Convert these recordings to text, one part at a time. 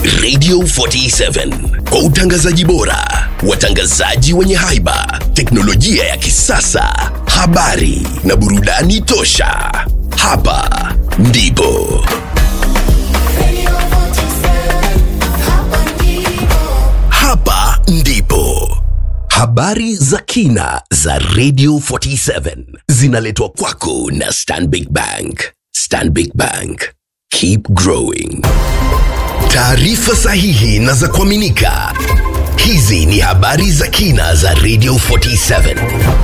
Radio 47 kwa utangazaji bora, watangazaji wenye haiba, teknolojia ya kisasa, habari na burudani tosha. Hapa ndipo hapa ndipo habari za kina za Radio 47 zinaletwa kwako na Stanbic Bank. Stanbic Bank, keep growing. Taarifa sahihi na za kuaminika. Hizi ni habari za kina za Radio 47.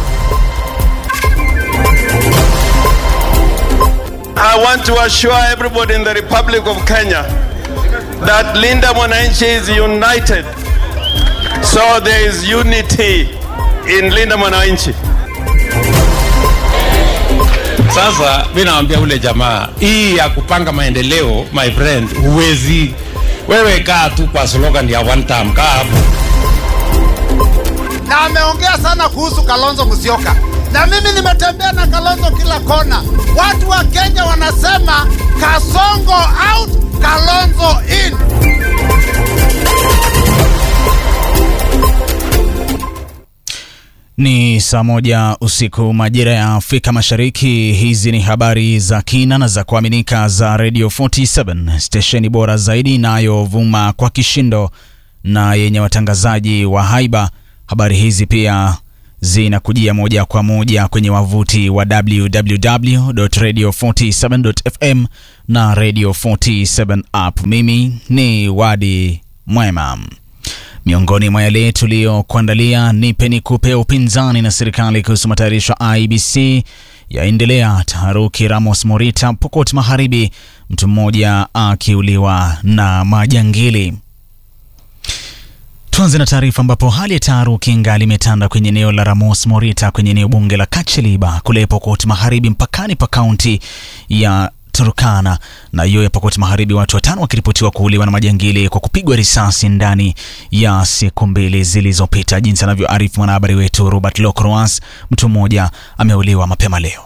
I want to assure everybody in the Republic of Kenya that Linda Mwananchi is united. So there is unity in Linda Mwananchi. Sasa mi nawambia ule jamaa, hii ya kupanga maendeleo, my friend, huwezi wewe. Kaa tu kwa slogan ya one time, kaa hapo. na ameongea sana kuhusu Kalonzo Musyoka, na mimi nimetembea na Kalonzo kila kona. Watu wa Kenya wanasema Kasongo out, Kalonzo in. Ni saa moja usiku majira ya Afrika Mashariki. Hizi ni habari za kina na za kuaminika za Radio 47 stesheni bora zaidi inayovuma kwa kishindo na yenye watangazaji wa haiba. Habari hizi pia zinakujia moja kwa moja kwenye wavuti wa www.radio47.fm na Radio 47 app. Mimi ni Wadi Mwema. Miongoni mwa yale tuliyokuandalia ni peni kupe upinzani na serikali kuhusu matayarisho IBC yaendelea. Taharuki Ramos Morita, Pokot Magharibi, mtu mmoja akiuliwa na majangili. Tuanze na taarifa ambapo hali ya taharuki ngali imetanda kwenye eneo la Ramos Morita kwenye eneo bunge la Kacheliba kule Pokot Magharibi, mpakani pa kaunti ya Turkana na hiyo ya Pokot Magharibi, watu watano wakiripotiwa kuuliwa na majangili kwa kupigwa risasi ndani ya siku mbili zilizopita. Jinsi anavyoarifu mwanahabari wetu Robert Locroas, mtu mmoja ameuliwa mapema leo.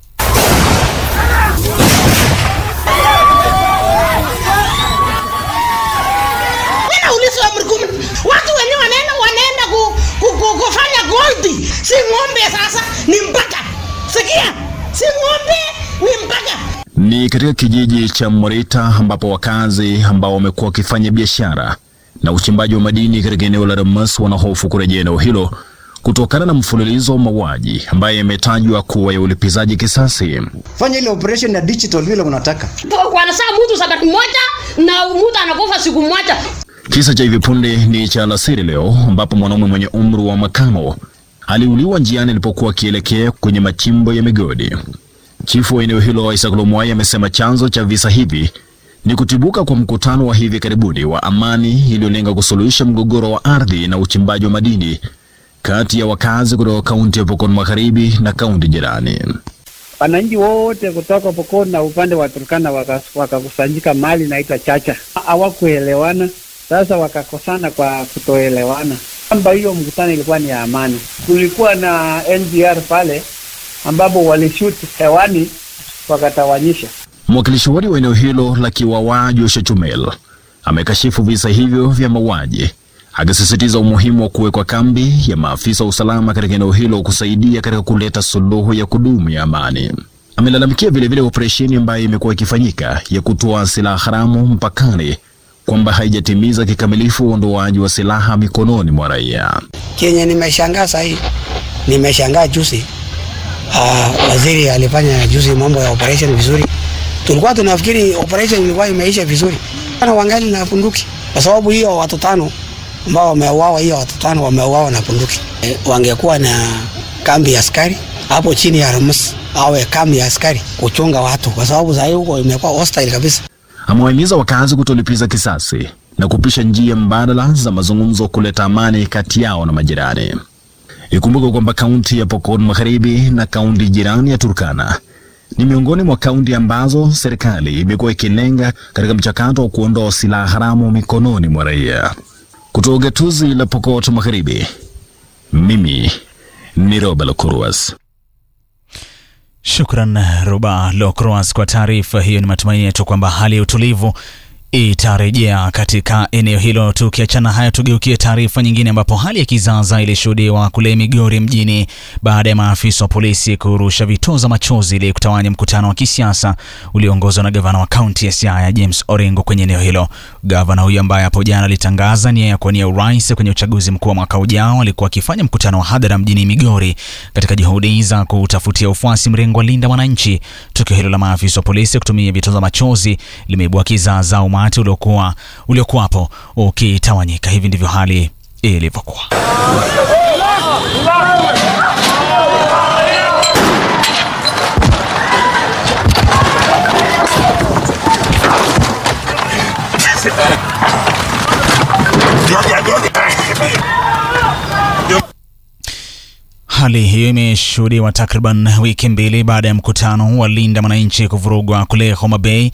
Nauliza amri kumi, watu wenyewe wanaenda wanaenda ku, ku, ku, kufanya goldi, si ng'ombe. Sasa ni mpaka, sikia, si ng'ombe, ni mpaka. Ni katika kijiji cha Morita ambapo wakazi ambao wamekuwa wakifanya biashara na uchimbaji wa madini katika eneo la Ramas wanahofu kurejea eneo hilo kutokana na mfululizo wa mauaji ambaye yametajwa kuwa ya ulipizaji kisasi. fanya ile operation ya digital vile unataka. Wanasaa mtu sabati moja na mtu anakufa siku moja. Kisa cha hivi punde ni cha alasiri leo ambapo mwanaume mwenye umri wa makamo aliuliwa njiani alipokuwa akielekea kwenye machimbo ya migodi. Chifu wa eneo hilo Isaac Lomwai amesema chanzo cha visa hivi ni kutibuka kwa mkutano wa hivi karibuni wa amani iliyolenga kusuluhisha mgogoro wa ardhi na uchimbaji wa madini kati ya wakazi kutoka kaunti ya Pokot Magharibi na kaunti jirani. wananchi wote kutoka Pokot na upande wa Turkana waka- wakakusanyika mahali inaitwa Chacha, hawakuelewana. Sasa wakakosana kwa kutoelewana, kwamba hiyo mkutano ilikuwa ni ya amani. Kulikuwa na NGR pale ambapo walishoot hewani wakatawanyisha. Mwakilishi wadi wa eneo hilo la Kiwawa Joshua Chumel amekashifu visa hivyo vya mauaji akisisitiza umuhimu wa kuwekwa kambi ya maafisa wa usalama katika eneo hilo kusaidia katika kuleta suluhu ya kudumu ya amani. Amelalamikia vilevile operesheni ambayo imekuwa ikifanyika ya kutoa silaha haramu mpakani kwamba haijatimiza kikamilifu uondoaji wa silaha mikononi mwa raia. Kenye nimeshangaa sahii, nimeshangaa juzi, uh, waziri alifanya juzi mambo ya operation vizuri. Tulikuwa tunafikiri operation ilikuwa imeisha vizuri, ana wangali na bunduki, kwa sababu hiyo watu tano ambao wameuawa, hiyo watu tano wameuawa na bunduki. E, wangekuwa na kambi ya askari hapo chini ya Ramus, awe kambi ya askari kuchunga watu, kwa sababu sahii huko imekuwa hostile kabisa. Amewahimiza wakazi kutolipiza kisasi na kupisha njia mbadala za mazungumzo kuleta amani kati yao na majirani. Ikumbuke kwamba kaunti ya Pokot Magharibi na kaunti jirani ya Turkana ni miongoni mwa kaunti ambazo serikali imekuwa ikilenga katika mchakato wa kuondoa silaha haramu mikononi mwa raia. Kutoka gatuzi la Pokot Magharibi, mimi ni Roba Lokuruas. Shukran Ruba Locroas kwa taarifa hiyo. Ni matumaini yetu kwamba hali ya utulivu itarejea katika eneo hilo. Tukiachana haya, tugeukie taarifa nyingine, ambapo hali ya kizaza ilishuhudiwa kule Migori mjini baada ya maafisa wa polisi kurusha vitoza machozi ili kutawanya mkutano wa kisiasa ulioongozwa na gavana wa kaunti ya Siaya James Orengo kwenye eneo hilo. Gavana huyo ambaye hapo jana alitangaza nia ya kuwania urais kwenye uchaguzi mkuu wa mwaka ujao alikuwa akifanya mkutano wa hadhara mjini Migori katika juhudi za kutafutia ufuasi mrengo wa Linda Mwananchi. Tukio hilo la maafisa wa polisi kutumia vitoza machozi limeibua kizaza umati uliokuwa uliokuwapo ukitawanyika. Hivi ndivyo hali ilivyokuwa. Hali hiyo imeshuhudiwa takriban wiki mbili baada ya mkutano wa Linda Mwananchi kuvurugwa kule Homa Bay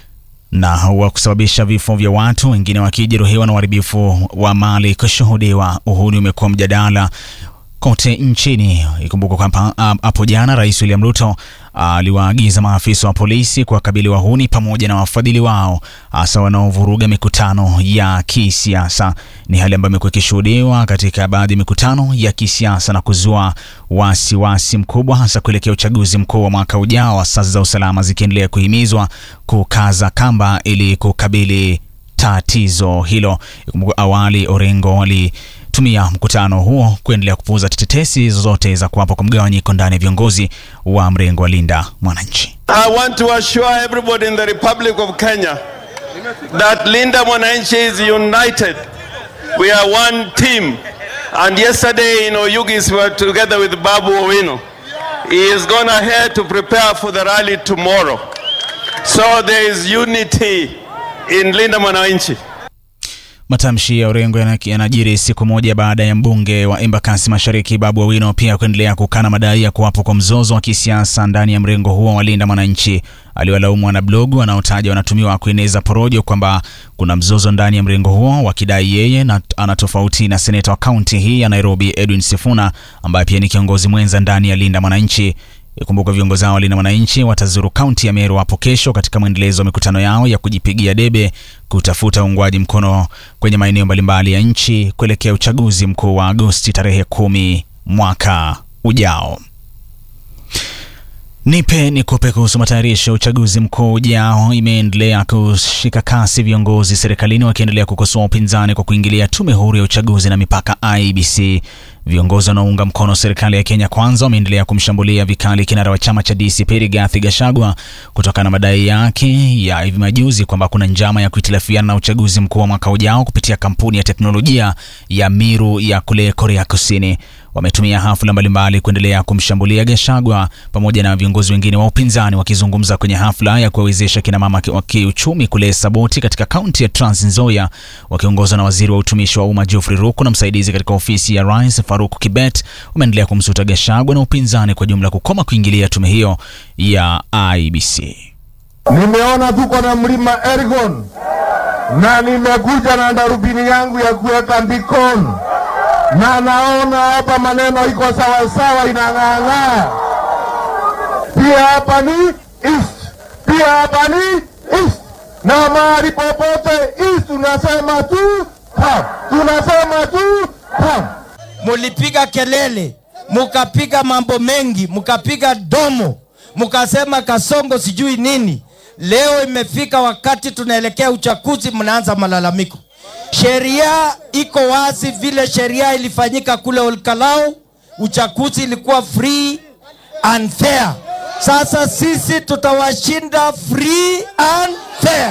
na wa kusababisha vifo vya watu wengine wakijeruhiwa na uharibifu wa mali kushuhudiwa. Uhuni umekuwa mjadala kote nchini. Ikumbuka kwamba hapo jana Rais William Ruto aliwaagiza maafisa wa polisi kuwakabili wahuni pamoja na wafadhili wao hasa wanaovuruga mikutano ya kisiasa. Ni hali ambayo imekuwa ikishuhudiwa katika baadhi ya mikutano ya kisiasa na kuzua wasiwasi wasi mkubwa hasa kuelekea uchaguzi mkuu wa mwaka ujao, asasi za usalama zikiendelea kuhimizwa kukaza kamba ili kukabili tatizo hilo. Ikumbuka awali Orengo wali tumia mkutano huo kuendelea kupuuza tetesi zozote za kuwapo kwa mgawanyiko ndani ya viongozi wa mrengo wa Linda Mwananchi. I want to assure everybody in the Republic of Kenya that Linda Mwananchi is united. We are one team. And yesterday in Oyugis we were together with Babu Owino. He is gone ahead to prepare for the rally tomorrow. So there is unity in Linda Mwananchi. Matamshi ya Orengo yanajiri siku moja baada ya mbunge wa Embakasi Mashariki Babu Owino pia kuendelea kukana madai ya kuwapo kwa mzozo wa kisiasa ndani ya mrengo huo wa Linda Mwananchi. Aliwalaumu wanablogu wanaotaja wanatumiwa kueneza porojo kwamba kuna mzozo ndani ya mrengo huo, wakidai yeye na ana tofauti na seneta wa kaunti hii ya Nairobi Edwin Sifuna ambaye pia ni kiongozi mwenza ndani ya Linda Mwananchi. Ikumbuka viongozi hao wa Linda Mwananchi watazuru kaunti ya Meru hapo kesho katika mwendelezo wa mikutano yao ya kujipigia debe kutafuta uungwaji mkono kwenye maeneo mbalimbali ya nchi kuelekea uchaguzi mkuu wa Agosti tarehe kumi mwaka ujao. Nipe nikupe kuhusu matayarisho ya uchaguzi mkuu ujao imeendelea kushika kasi, viongozi serikalini wakiendelea kukosoa upinzani kwa kuingilia tume huru ya uchaguzi na mipaka IEBC. Viongozi wanaounga mkono serikali ya Kenya Kwanza wameendelea kumshambulia vikali kinara wa chama cha DCP Rigathi Gachagua kutokana na madai yake ya hivi majuzi kwamba kuna njama ya kuhitilafiana na uchaguzi mkuu wa mwaka ujao kupitia kampuni ya teknolojia ya Miru ya kule Korea Kusini. Wametumia hafla mbalimbali kuendelea kumshambulia Gachagua pamoja na viongozi wengine wa upinzani. Wakizungumza kwenye hafla ya kuwawezesha kina mama wa kiuchumi kule Saboti katika kaunti ya Trans Nzoia, wakiongozwa na waziri wa utumishi wa umma Geoffrey Ruku na msaidizi katika ofisi ya rais Faruk Kibet, wameendelea kumsuta Gachagua na upinzani kwa jumla kukoma kuingilia tume hiyo ya IEBC. Nimeona tuko na mlima Elgon na nimekuja na darubini yangu ya kuweka Bikon na naona hapa maneno iko sawasawa, inang'aang'aa. Pia hapa ni east, pia hapa ni east, na mahali popote east tunasema tu kam, tunasema tu kam. Mulipiga kelele, mukapiga mambo mengi, mukapiga domo, mukasema Kasongo sijui nini. Leo imefika wakati tunaelekea uchaguzi, mnaanza malalamiko. Sheria iko wazi, vile sheria ilifanyika kule Olkalau, uchaguzi ilikuwa free and fair. Sasa sisi tutawashinda free and fair.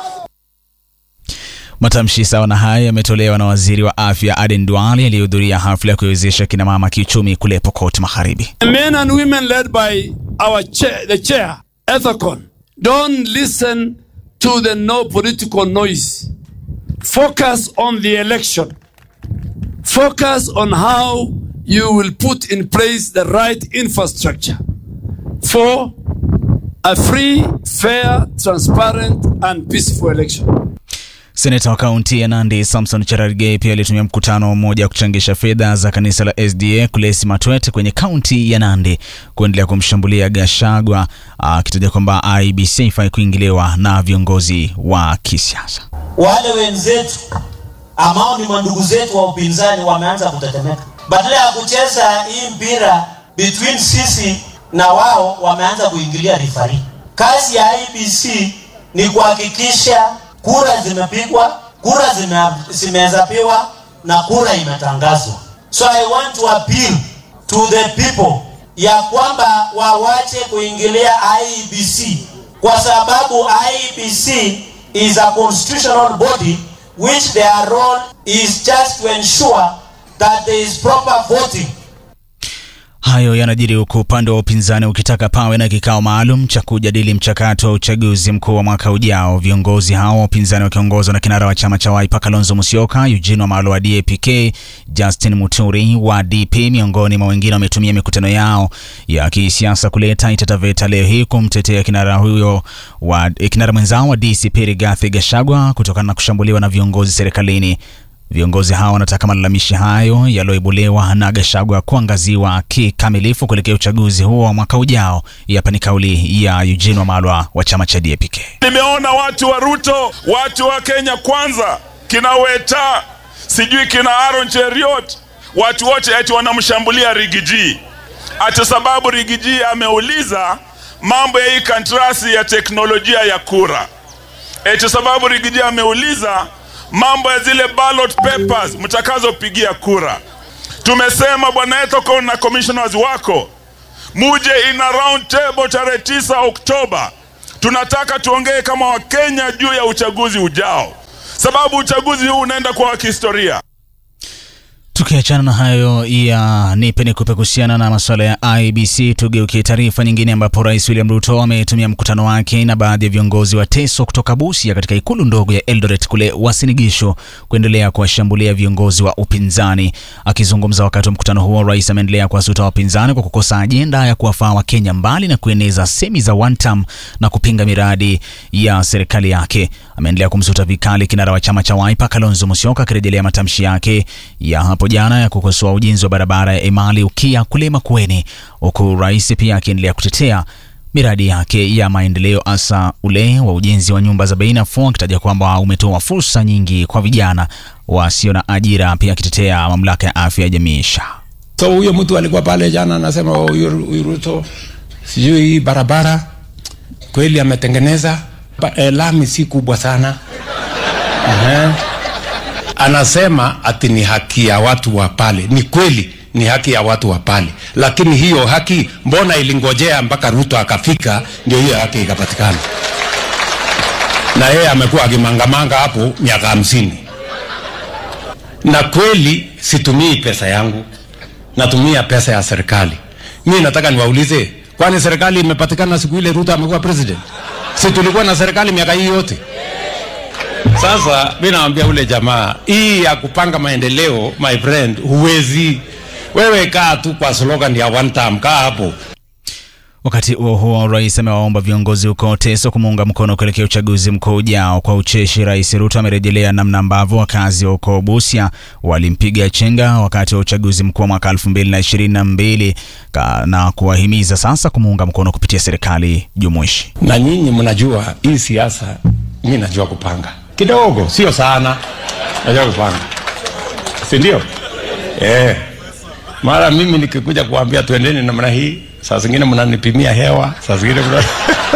Matamshi sawa na haya yametolewa na waziri wa afya Aden Duale aliyehudhuria hafla ya kuwezesha kina mama kiuchumi kule Pokot Magharibi. The men and women led by our chair, the chair, Ethicon, don't listen to the no political noise. Focus on the election. Focus on how you will put in place the right infrastructure for a free, fair, transparent, and peaceful election. Seneta wa kaunti ya Nandi Samson Cherargei pia alitumia mkutano mmoja wa kuchangisha fedha za kanisa la SDA kule Simatwet kwenye kaunti ya Nandi kuendelea kumshambulia Gashagwa akitaja kwamba IBC ifai kuingiliwa na viongozi wa kisiasa. wale wenzetu ambao ni mandugu zetu wa upinzani wameanza kutetemeka. Badala ya kucheza hii mpira between sisi na wao, wameanza kuingilia rifari. Kazi ya IBC ni kuhakikisha kura zimepigwa, kura zime- zimehesabiwa na kura imetangazwa. So I want to appeal to the people ya kwamba wawache kuingilia IEBC kwa sababu IEBC is a constitutional body which their role is just to ensure that there is proper voting Hayo yanajiri huku upande wa upinzani ukitaka pawe na kikao maalum cha kujadili mchakato wa uchaguzi mkuu wa mwaka ujao. Viongozi hao wa upinzani wakiongozwa na kinara wa chama cha Wiper Kalonzo Musyoka, Eugene Wamalwa wa DAP-K, Justin Muturi wa DP miongoni mwa wengine wametumia mikutano yao ya kisiasa kuleta itataveta leo hii kumtetea kinara huyo wa kinara mwenzao wa DCP Rigathi Gachagua kutokana na kushambuliwa na viongozi serikalini. Viongozi hao wanataka malalamishi hayo yaliyoibuliwa na Gachagua kuangaziwa kikamilifu kuelekea uchaguzi huo wa mwaka ujao. Hii Hapa ni kauli ya Eugene Wamalwa wa chama cha DAP-K. Nimeona watu wa Ruto, watu wa Kenya Kwanza, kina Weta, sijui kina Aaron Cheriot, watu wote eti wanamshambulia Rigiji ati sababu Rigiji ameuliza mambo ya hii kantrasi ya teknolojia ya kura, eti sababu Rigiji ameuliza mambo ya zile ballot papers mtakazopigia kura. Tumesema bwana Ethekon na commissioners wako muje in a round table tarehe 9 Oktoba. Tunataka tuongee kama Wakenya juu ya uchaguzi ujao, sababu uchaguzi huu unaenda kuwa wa kihistoria. Tukiachana na hayo ya nipe nikupe kuhusiana na masuala ya IBC, tugeukie taarifa nyingine ambapo Rais William Ruto ametumia mkutano wake na baadhi ya viongozi wa Teso kutoka Busia katika ikulu ndogo ya Eldoret kule Uasin Gishu kuendelea kuwashambulia viongozi wa upinzani. Akizungumza wakati wa mkutano huo, rais ameendelea kuwasuta wapinzani kwa kukosa ajenda ya kuwafaa Wakenya mbali na kueneza semi za one term na kupinga miradi ya serikali yake. Ameendelea kumsuta vikali kinara wa chama cha Wiper Kalonzo Musyoka akirejelea matamshi yake ya hapo jana ya kukosoa ujenzi wa barabara ya Emali Ukia kule Makueni, huku rais pia akiendelea kutetea miradi yake ya maendeleo hasa ule wa ujenzi wa nyumba za bei nafuu, akitaja kwamba umetoa fursa nyingi kwa vijana wasio na ajira, pia akitetea mamlaka ya afya ya jamii SHA. So huyo mtu alikuwa pale jana anasema oh, huyu huyu Ruto sijui hii barabara kweli ametengeneza ba, eh, lami si kubwa sana Ehe. Anasema ati ni haki ya watu wa pale. Ni kweli ni haki ya watu wa pale, lakini hiyo haki mbona ilingojea mpaka Ruto akafika ndio hiyo haki ikapatikana? Na yeye amekuwa akimangamanga hapo miaka hamsini na kweli situmii pesa yangu, natumia pesa ya serikali. Mi nataka niwaulize, kwani serikali imepatikana siku ile Ruto amekuwa president? Si tulikuwa na serikali miaka hii yote? Sasa mi nawambia ule jamaa, hii ya kupanga maendeleo, my friend, huwezi wewe. Kaa tu kwa slogan ya one time, kaa hapo. Wakati huo huo, rais amewaomba viongozi huko Teso kumuunga mkono kuelekea uchaguzi mkuu ujao. Kwa ucheshi, Rais Ruto amerejelea namna ambavyo wakazi wa huko Busia walimpiga chenga wakati wa uchaguzi mkuu wa mwaka 2022 ka- na kuwahimiza sasa kumuunga mkono kupitia serikali jumuishi. Na nyinyi mnajua hii siasa, mi najua kupanga kidogo, sio sana, najua kupanga, si ndio? Eh, mara mimi nikikuja kuambia tuendeni namna hii, saa zingine mnanipimia hewa, saa zingine mna...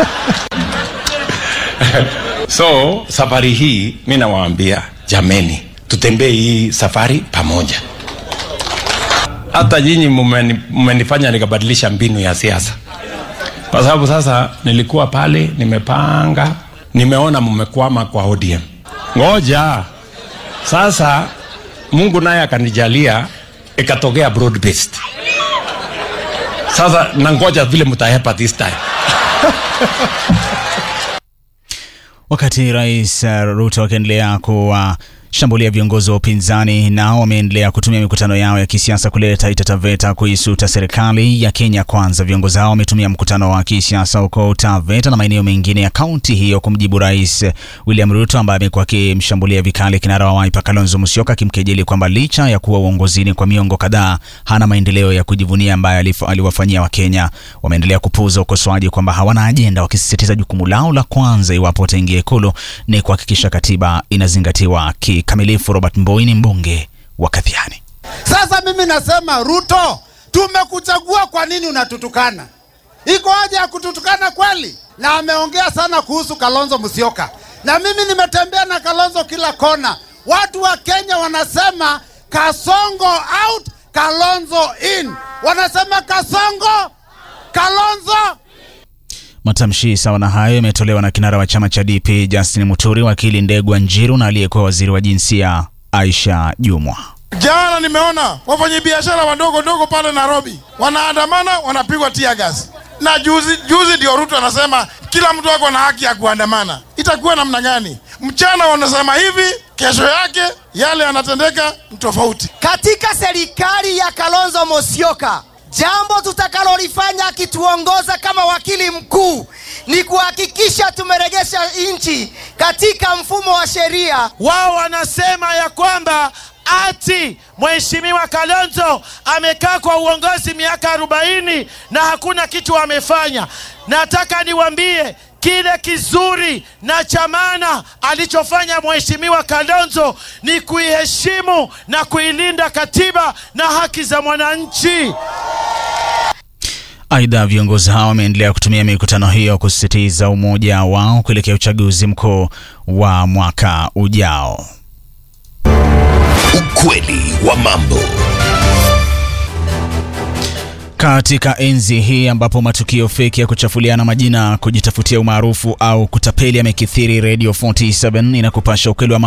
so safari hii mi nawaambia jameni, tutembee hii safari pamoja. Hata nyinyi mmeni- mmenifanya nikabadilisha mbinu ya siasa, kwa sababu sasa nilikuwa pale nimepanga, nimeona mmekwama kwa ODM. Ngoja sasa, Mungu naye akanijalia ikatokea broad based. Sasa nangoja vile mtahepa this time. Wakati Rais uh, Ruto akiendelea shambulia viongozi wa upinzani nao wameendelea kutumia mikutano yao ya kisiasa kuleta itataveta kuisuta serikali ya Kenya Kwanza. Viongozi hao wametumia mkutano wa kisiasa huko Taveta na maeneo mengine ya kaunti hiyo kumjibu Rais William Ruto ambaye amekuwa akimshambulia vikali kinara wa Wiper Kalonzo Musyoka, akimkejeli kwamba licha ya kuwa uongozini kwa miongo kadhaa hana maendeleo ya kujivunia ambayo alif- aliwafanyia Wakenya. Wameendelea kupuuza ukosoaji kwamba hawana ajenda, wakisisitiza jukumu lao la kwanza iwapo wataingia Ikulu ni kuhakikisha katiba inazingatiwa kikamilifu. Robert Mboi ni mbunge wa Kathiani. Sasa mimi nasema Ruto, tumekuchagua, kwa nini unatutukana? Iko haja ya kututukana kweli? Na ameongea sana kuhusu Kalonzo Musyoka, na mimi nimetembea na Kalonzo kila kona. Watu wa Kenya wanasema Kasongo out, Kalonzo in. Wanasema Kasongo, Kalonzo Matamshi sawa na hayo yametolewa na kinara wa chama cha DP Justin Muturi, wakili Ndegwa Njiru na aliyekuwa waziri wa jinsia Aisha Jumwa. Jana nimeona wafanyabiashara wadogo dogo pale Nairobi wanaandamana, wanapigwa tear gas. Na juzi juzi ndio Ruto anasema kila mtu ako na haki ya kuandamana. Itakuwa namna gani? Mchana wanasema hivi, kesho yake yale yanatendeka ni tofauti. Katika serikali ya Kalonzo Musyoka, jambo tutakalolifanya akituongoza kama wakili mkuu ni kuhakikisha tumeregesha nchi katika mfumo wa sheria. Wao wanasema ya kwamba ati Mheshimiwa Kalonzo amekaa kwa uongozi miaka arobaini na hakuna kitu amefanya. Nataka niwaambie kile kizuri na cha maana alichofanya Mheshimiwa Kalonzo ni kuiheshimu na kuilinda katiba na haki za mwananchi. Aidha, viongozi hao wameendelea kutumia mikutano hiyo kusisitiza umoja wao kuelekea uchaguzi mkuu wa mwaka ujao. Ukweli wa mambo. Katika enzi hii ambapo matukio feki ya kuchafuliana majina, kujitafutia umaarufu au kutapeli yamekithiri, Radio 47 inakupasha ukweli wa